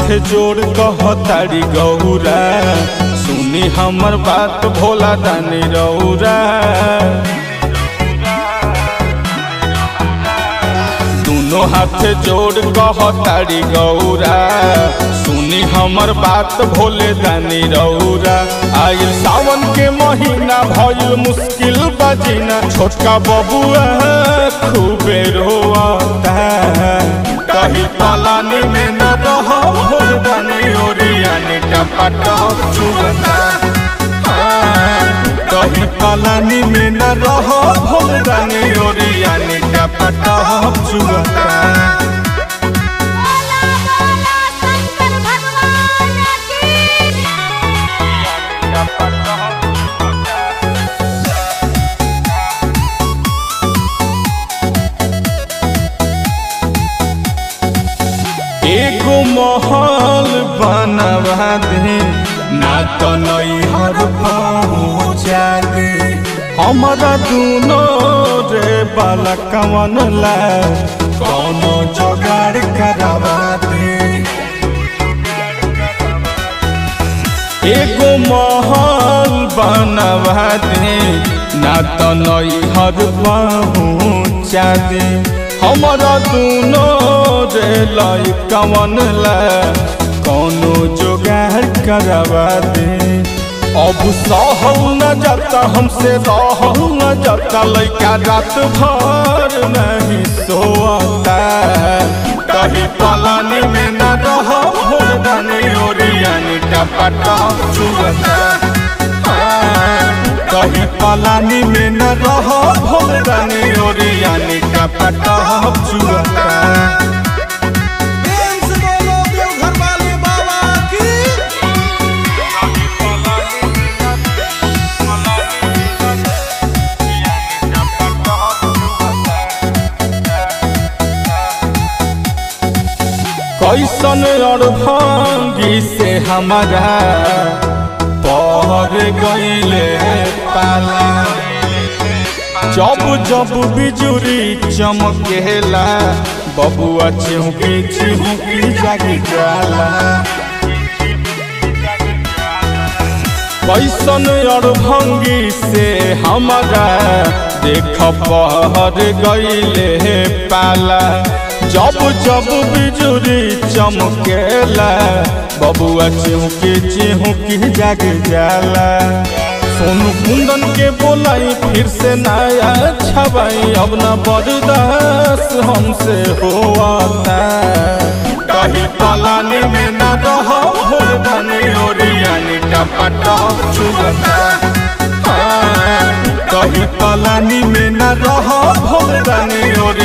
जोड़ कहतारी गौरा सुनी हमर बात भोला दानी रौरा दोनों हाथ जोड़ कहतारी गौरा सुनी हमर बात भोले दानी रौरा आयल सावन के महीना भइल मुश्किल बजीना छोटका बबुआ खूबे रोता कही पलानी में न रहो भोल दानी ओरियानी टपटा चुगता कही पलानी में न रहो भोल दानी ओरियानी टपटा चुगता बोला बोला शंकर भगवान की एगो महल बनवा दे ना तो नैहर पहुँचा दे हमारा दूनो रे बाला कवन ला कौनो जोगाड़ करवा दे एगो महल बनवा दे ना तो नैहर पहुँचा दे हमारा दूनो रे लाई कवन ला कौनो जोगाड़ करवा दे अब सहल न जाता हमसे रहल न जाता लैका रात भर नहीं सोता कहीं पलानी में न रह भोर दानी ओरियानी टपटा चुगता कहीं पलानी में न रह भोर दानी ओरियानी टपटा चुगता प्रेम से बोलो देवघर वाले बाबा की कैसन अड़भंगी से हमारा पर गईले पाला जब जब बिजुरी चमकेला बबुआ चिहुकी चिहुकी जागी जाला कैसन अड़भंगी से हमारा देख पहर गईले पाला जब जब बिजुरी चमकेला बबुआ चिहुकी चिहुकी जाग जाला सोनू कुंदन के बोलाई फिर से नया छबाई अब न बर्दाश्त हमसे होता कहीं पलानी में न रहो भोर दानी ओरियानी टपटा चुगता कहीं पलानी में न रहो भोर दानी ओरियानी